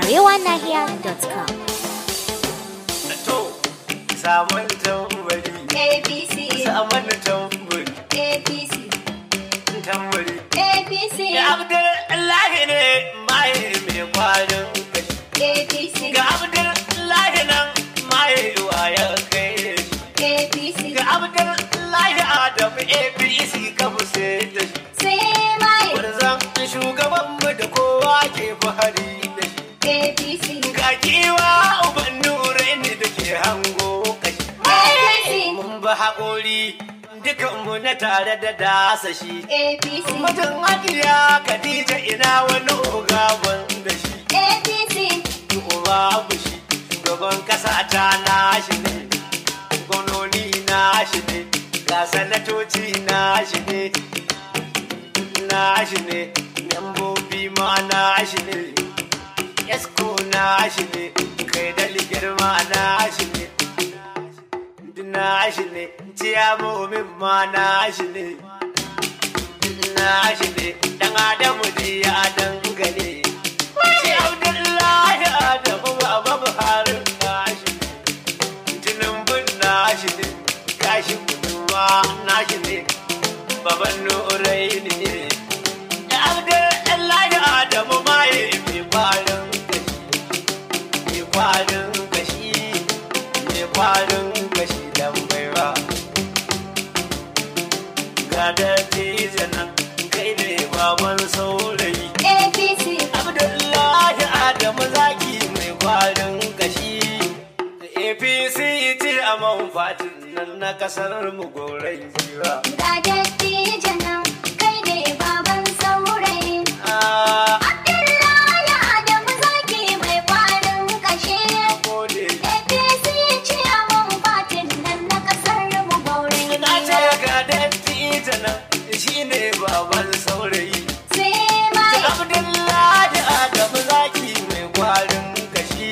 arewanahiya.com. To, samun tambari, APC, samun tambari, APC, tambari. APC, Ga Abdullahi ne maye mai kwarin kashi. APC, Ga Abdullahi nan maye waya kai shi. APC, Ga Abdullahi Adamu APC kafu sai da shi. sai mai Warzan shugabanmu da kowa ke fahari da shi. APC, Ga kiwa uban nurai ne da ke hango kashi. APC, Mun ba haƙori dukanmu na tare da dasa shi. APC, Mutum hajiya Khadija ina wani oga da shi. APC, Uba shi shugaban kasa ta nashi ne. Gwamnoni nashi ne. Ga sanatoci nashi ne. Nashi ne. Membobi ma nashi ne. Esko nashi ne. Kai da girma nashi ne. nashi ne ciyamomin ma nashi ne nashi ne dan adamu ne ya dangane shi abdullahi adamu baba buhari nashi ne tinubun nashi ne kashi ma nashi ne baban nurai ne da abdullahi adamu ma ya mai kwarin kashi mai kwarin kashi mai kwarin kashi dan baiwa ga dattijo nan kai ne baban saurayi APC, abdullahi adamu zaki mai kwarin kashi apc ce a fatin nan na kasar mu gorai jiwa ga dattijo nan kai ne baban saurayi. a Abdullahi Adamu zaki mai kwarin kashe. gode APC ciyaman fatin nan na kasar mu baurin na ce giwa. ga dattijo nan shine baban saurayi Sai mai Abdullahi Adamu zaki mai kwarin kashi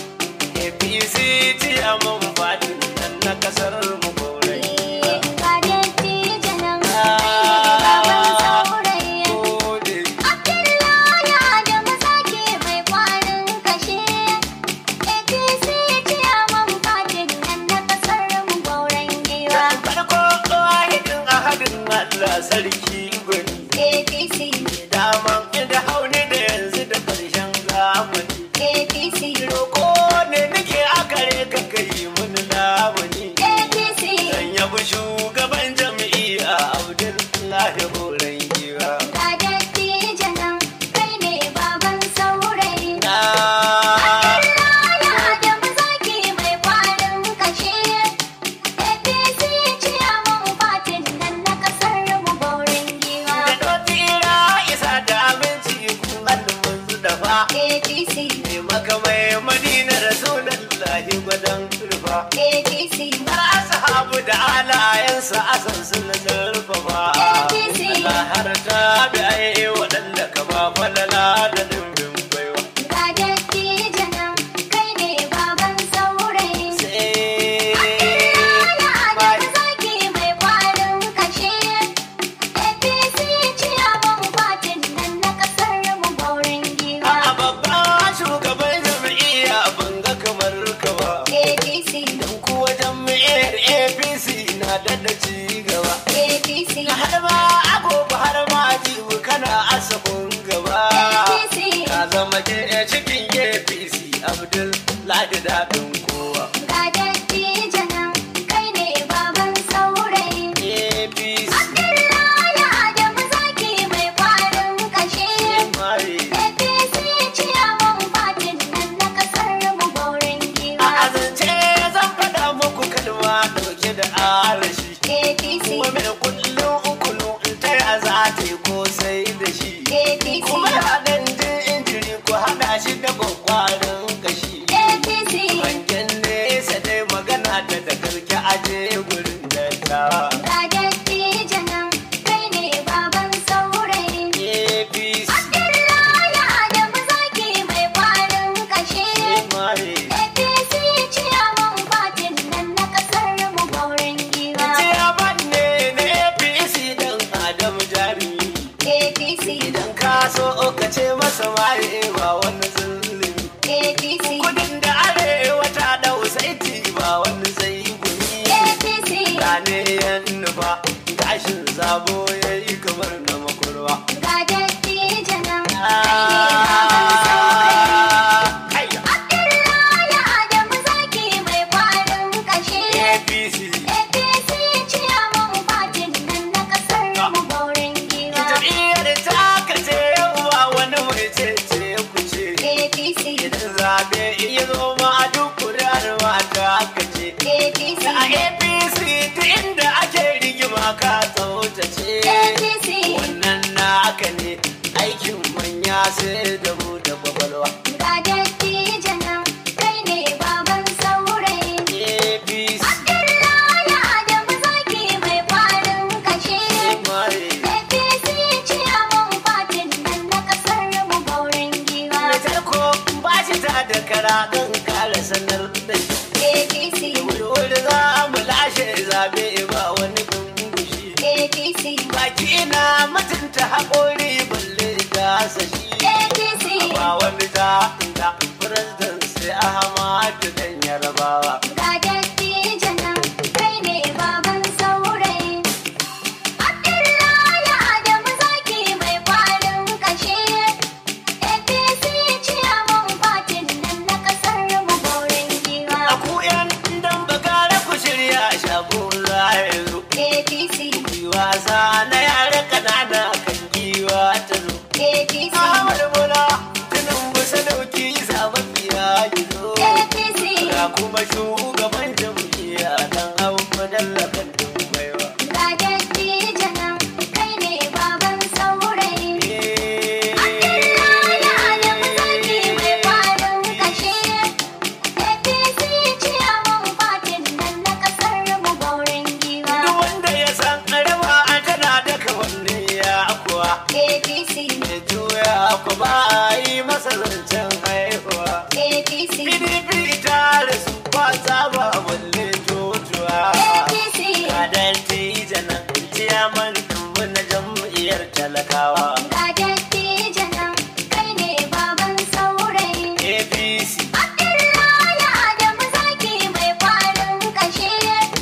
APC ce a man fadin nan na kasar mu gorai. ga dattijo nan kai ne baban saurayi. Gode. Abdullahi Adamu zaki mai kwarin kashe. APC ciyaman fatin nan na kasar mu baurin giwa. Farko wahidin ahadin Allah sarki gwani. APC, Daman inda hauni da yanzu da karshen zamani. APC, Roko ne nake akare ka kai mun lamuni. APC. Dan yabi shugaban jam'iyya Abdullahi Horon Giwa. Ga dattijo nan kai ne baban saurayi. Na Abdullahi Adamu zaki mai kwarin kashe. APC ciyaman fatin nan na kasar mu baurin giwa. da dotira isa da aminci kun hannun su dafa APC, ne maka mai madina rasulullahi gwadon turfa APC, har ashabu da alayensa asan su na zurfafa APC. Allah har ta bi ai waɗanda ka ba falala da dimbin baiwa ga dattijo nan kai ne baban saurayi. sai Abdullahi Adamu zaki mai kwarin kashe. APC ciyaman fatin nan na kasar mu baurin giwa. a babban shugaban jam'iyya ban ga kamar ka ba APC, dan kuwa jam'iyyar APC na da ci gaba APC, har ma agogo har ma jibu kana asahun gaba APC. ka zama ke cikin apc abdul ladi daɗin kowa ga dattijo nan kai ne baban saurayi. apc Abdullahi Adamu zaki mai kwarin kashe. mare APC ciyaman fatin nan na kasar mu baurin a giwa. azance zan faɗa muku kalma ɗauke da arashi APC, kuma mai kullum ukulu in ta yi za ta yi ko sai da shi APC, kuma haɗin jin injiri ko haɗa shi da kwakwarin kashi APC, hangen nesa dai magana ta da karki aje gurin dattawa ga dattijo nan kai ne baban saurayi. apc Abdullahi Adamu zaki mai kwarin kashe. mare APC ciyaman fatin nan na kasar mu baurin giwa. ciyaman ne na apc dan adam jari APC, idan ka so ka ce sai da mu da kwakwalwa Ga dattijo nan kai ne baban saurayi. apc Abdullahi Adamu zaki mai kwarin kashe. mai APC ciyaman fatin nan na kasar mu gaurin giwa. na tarko ba shi ta da kara don kare sanar da shi APC, wuri za mu lashe zabe ba wani kungushi APC, baki na mutunta haƙori balle gasa shi APC. ba wani ta inda president sai ahmadu dan yarabawa Ga dattijo nan kai ne baban saurayi. Abdullahi Adamu zaki mai kwarin kashe. APC ciyaman fatin nan na kasar mu gaurin giwa. a ku yan dan bagara ku shirya shago za ya zo APC, wasa na yare kanana kan giwa ta zo APC, Ahmad Bola tunan busa dauki zababbiya gizo APC. ga kuma shugaban jam'iyya dan hau madallakan dumbaiwa Ga dattijo nan kai ne baban saurayi. Abdullahi Adamu zaki mai kwarin kashe. APC ciyaman fatin nan na kasar mu gaurin giwa. Duk wanda ya san rawa tana daga wanne ya kuwa APC, ya juya ku ba a yi masa zancen haihuwa APC, PDP ta rasu ba ta ba balle jojuwa APC. Kadar tijanan ciyaman dumbu na jam'iyyar talakawa Ga dattijo nan kai ne baban saurayi. APC Abdullahi Adamu zaki mai kwarin kashe.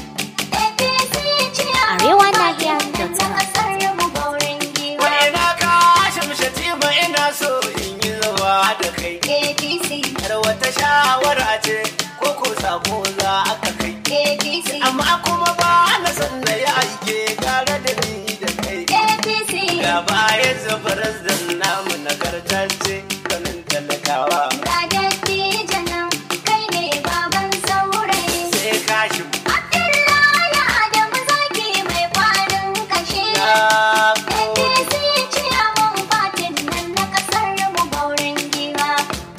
APC ciyaman Arewa fatin Nahiyar nan na kasar mu gaurin giwa. wa ina ka shamshe tima ina so in yi zawa da kai APC, Har wata shawara ce ko ko sako za aka kai APC, amma kuma ba na san na yi aike tare da ni da kai APC. ga bayan zafarar da namu nagartacce kanin talakawa Ga dattijo nan kai ne baban saurayi. sai kashi Abdullahi Adamu zaki mai kwarin kashe. na APC ciyaman fatin nan na kasar mu gaurin giwa.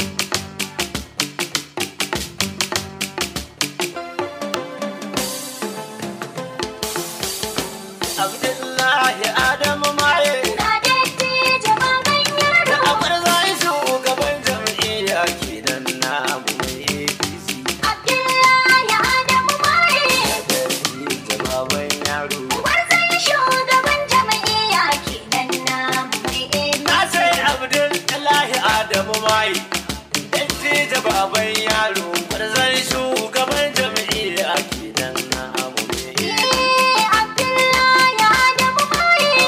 abdullahi adamu maye Ga dattijo baban da yaro. abar zai shugaban jam'iyya kenan namu mai apc Abdullahi Adamu Maye. da baban yaro Gwarzon shugaban jam'iyya kenan na mai Na APC. sai Abdullahi Adamu mai dattijo baban yaro barzan shugaban jam'iyya kenan na abu Eh, Abdullahi Adamu Maye.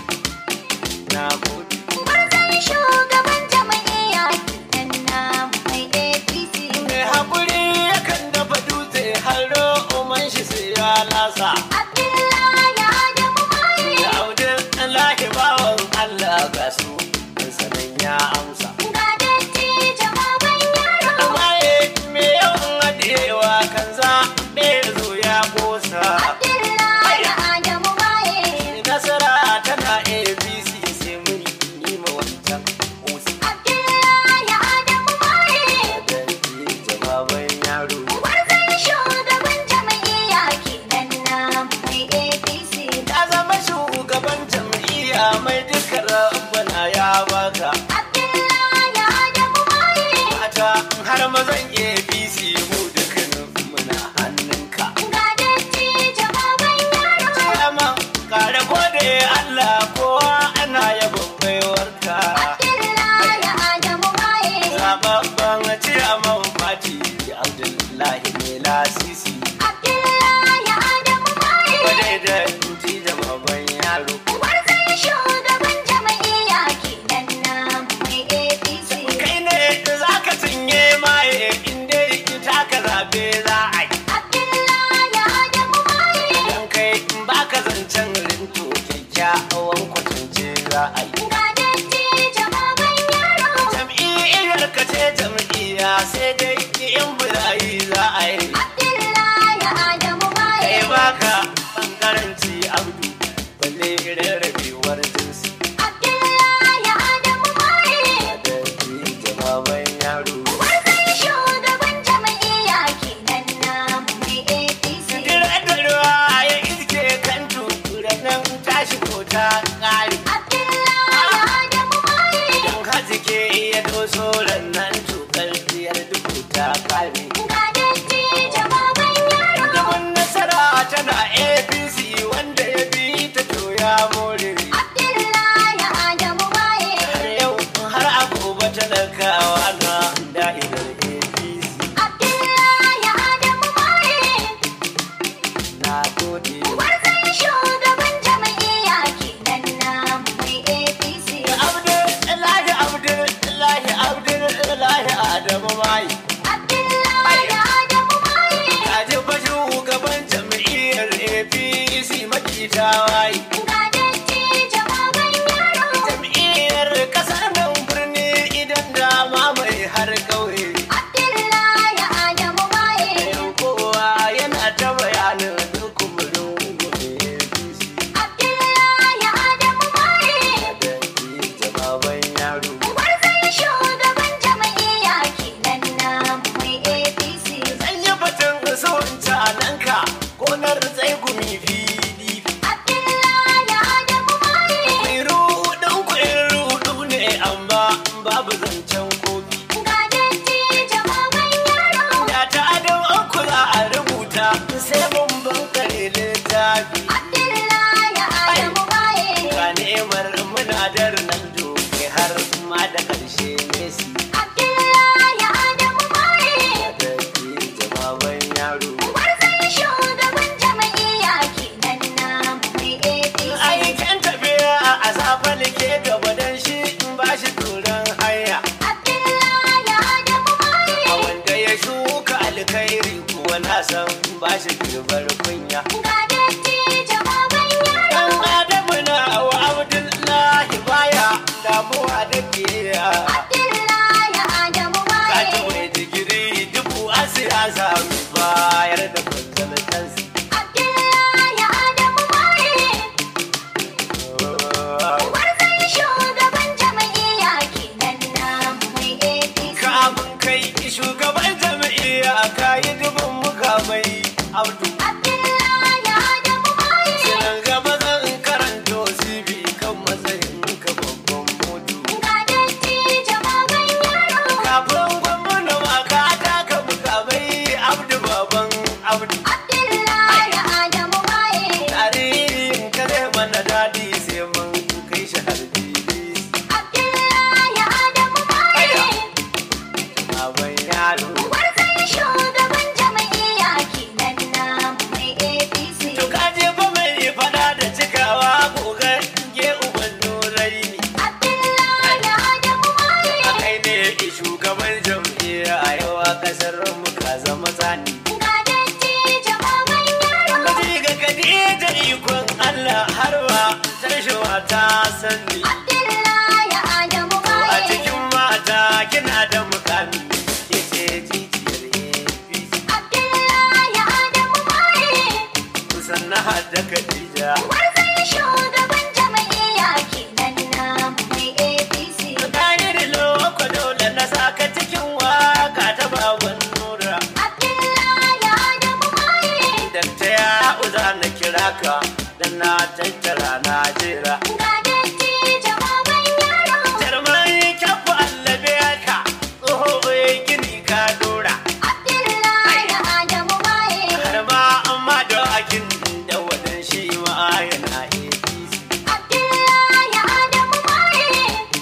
na gode. Gwarzon shugaban jam'iyya kenan na mai APC. Mai haƙuri yakan dafa dutse har ro'uman shi sai ya lasa. Abdullahi Adamu Maye. Da Abdullahi bawan Allah ga su sanan ya amsa. Ga dattijo baban yaro. Amaye me yawan haɗewa kan za ɗaya zo ya ƙosa. Abdullahi Adamu Maye. nasara tana abc sai mun yi ma wancan kusa Abdullahi Adamu Maye. da jawaban yaro Gwarzon shugaban jam'iyya kenan na mai APC. ta zama shugaban jam'iyya mai duka rabbana ya baka Abdullahi Adamu Maye. mata har mazan abc mu dukkanin muna hannunka Ga dattijo baban yaro. Ciyama kare gode Allah kowa ana yabon baiwarka Abdullahi Adamu Maye. zababban ciyaman fati Abdullahi mai lasisi Abdullahi Adamu Maye. Wadai da inji da babban yaro Gwarzon shugaban jam'iyya kenan na mai APC. kai ne za ka cinye maye abba talakawa na da'irar apc Abdullahi Adamu Maye, na gode gwarzon shugaban jam'iyya kenan namu mai APC. abdullahi abdullahi abdullahi adamu mai Abdullahi Adamu Maye, kaji fa shugaban jam'iyyar apc makita wai ga dattijo baban yaro. jam'iyyar kasar nan birni idan dama mai har kauye Abdullahi Adamu Maye, Yan kowa yana ta bayanin duk kumurin gobe apc Abdullahi Adamu Maye, da jawaban yaro gwarzon shugaban jam'iyya kenan namu mai APC. Zan yi batun so in ci alanka gonar zai gumi fili. Abdullahi Adamu Maye, Mai ruɗun kuɗin ruɗu ne amma babu zancen kofi. ga dattijo baban yaro. Da ta adam an kula a rubuta sai mun bankare littafi. Abdullahi Adamu Maye, Ga ne'imar muna da Ronaldo kai har ma da ƙarshe Messi. Abdullahi Adamu Maye, Da ke jawaban yaro. gwarzon shugaban jam'iyya kenan namu mai APC. Aikin tafiya a safa ke gaba don shi in ba shi turan hanya. Abdullahi Adamu A Maye, wanda ya shuka alkhairi kuwa na san ba shi girbar kunya. ga dattijo baban Dan yaro. Adamu na wa Abdullahi baya damuwa da biya. Abdullahi Adamu Ka Maye, ji mai digiri dubu a siyasa mai bayar da kwanzalatansu. Abdullahi Adamu Maye, gwarzon shugaban jam'iyya kenan namu mai APC. Kamun kai shugaban jam'iyya ka yi dubin mukamai abdu. Abdullahi Adamu Maye, Sinan gaba zan karanto CV kan matsayin ka babban mudu. ga dattijo baban yaro. Kafin gwamna ma ka taka mukamai abdu baban abdu. Abdullahi Adamu Maye, Tarihin ka zai mana daɗi sai mun kai shi har fili. Abdullahi Adamu Maye, Baban yaro. gwarzon shugaban jam'iyya kenan namu mai APC. To ka je fa mai faɗa da cikawa gogar ge uban nurai ne. Abdullahi Adamu Maye, A kai ne shugaban jam'iyya a yau a ƙasar mu ka zama zani. ga dattijo baban yaro. Kaji ga Khadija ikon Allah har ma tarshewa ta sani. Abdullahi Adamu A Maye, cikin mata kina da mukami yace jijiyar APC. Abdullahi Adamu Maye, Kusan na hada Khadija. gwarzon shugaban jam'iyya kenan namu mai APC. Tahir loko dole na saka cikin waka ta baban nura. Abdullahi Adamu Maye, Dakta ya uza na kira ka dan na tattara na jera. ga dattijo baban yaro. Jarmai kyafu allabe ka tsoho ya gini ka dora. Abdullahi Adamu Maye, Har ma amma da akin da wadan shi ma yana APC. Abdullahi Adamu Maye,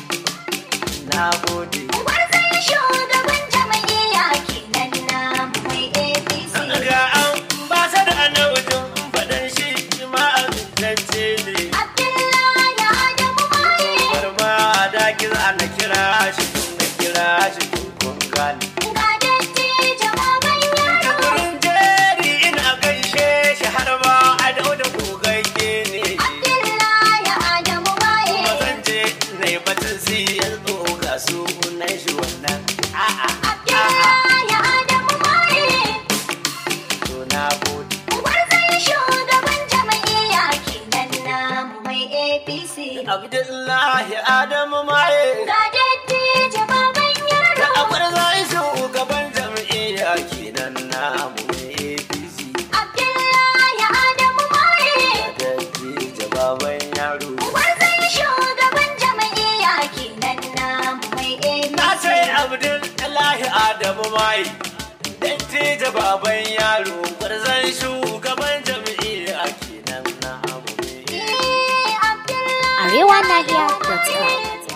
Na gode. gwarzon shugaban jam'iyya kenan namu mai APC. Ga an ba sa da na wajen faɗan shi ma amintacce ne. Abdullahi Adamu Maye, Har ma da kira na kira shi na kira shi kun gane. ga dattijo baban yaro. Wurin jeri ina gaishe shi har ma a dauda gogagge ne. Abdullahi Adamu Maye, Kuma zan je na yi batun siyar ga sunan shi wannan. A'a, a'a, Abdullahi Adamu Maye, to na gode. gwarzon shugaban jam'iyya kenan namu mai APC. Abdullahi Adamu Maye. Ga dattijo baban Da yaro. akwai zai shugaban jam'iyya kenan namu APC. Abdullahi Adamu Maye, Da jawaban yaro. gwarzon shugaban jam'iyya kenan namu mai Na APC. ce Abdullahi Adamu Mai. Dattijo baban yaro gwarzon shugaban jam'iyya kenan namu Eh, Abdullahi arewanahiya.com Adamu Maye.